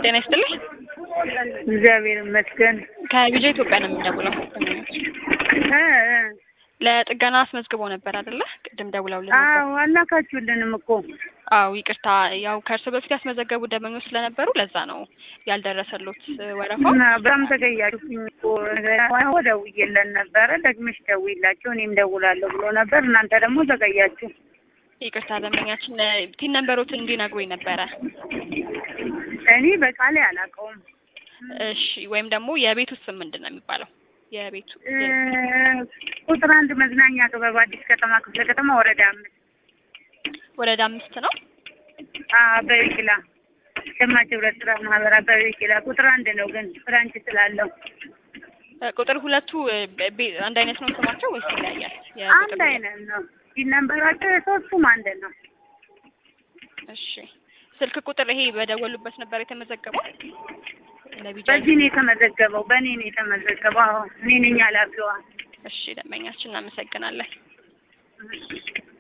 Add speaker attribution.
Speaker 1: ጤና ይስጥልኝ።
Speaker 2: እግዚአብሔር ይመስገን።
Speaker 1: ከቢጃ ኢትዮጵያ ነው የምንደውለው።
Speaker 2: እ እ
Speaker 1: ለጥገና አስመዝግቦ ነበር አይደለ? ቅድም ደውለውልን ነበር።
Speaker 2: አዎ አላካችሁልንም እኮ
Speaker 1: አዎ ይቅርታ፣ ያው ከእርሶ በፊት ያስመዘገቡ ደንበኞች ስለነበሩ ለዛ ነው ያልደረሰሎት ወረፋው።
Speaker 2: እና በጣም ተገያችሁኝ እኮ ደውዬለን ነበረ። ደግመሽ ደውይላቸው እኔም ደውላለሁ ብሎ ነበር። እናንተ ደግሞ ተገያችሁ።
Speaker 1: ይቅርታ ደንበኛችን ቲን ነንበሮትን እንዲነግሩኝ ነበረ።
Speaker 2: እኔ በቃሌ አላውቀውም።
Speaker 1: እሺ፣ ወይም ደግሞ የቤቱ ስም ምንድን ነው የሚባለው? የቤቱ
Speaker 2: እ ቁጥር አንድ መዝናኛ ክበብ አዲስ ከተማ ክፍለ ከተማ ወረዳ አምስት
Speaker 1: ወረዳ አምስት ነው።
Speaker 2: አበበ ቢቂላ ሸማች ህብረት ስራ ማህበር አበበ ቢቂላ ቁጥር አንድ ነው፣ ግን ብራንች ስላለው
Speaker 1: እ ቁጥር ሁለቱ እ ቤ- አንድ አይነት ነው ስማቸው ወይስ ይለያያል? የቁጥር
Speaker 2: አንድ
Speaker 1: ሁለት-
Speaker 2: አይነት ነው። ሲነምበራቸው የሶስቱም አንድ ነው።
Speaker 1: እሺ፣ ስልክ ቁጥር ይሄ በደወሉበት ነበር የተመዘገበው ለቢጃ
Speaker 2: በዚህ ነው የተመዘገበው፣ በእኔ ነው የተመዘገበው። አዎ እኔ ነኝ ኃላፊዋ።
Speaker 1: እሺ፣ ደንበኛችን እናመሰግናለን።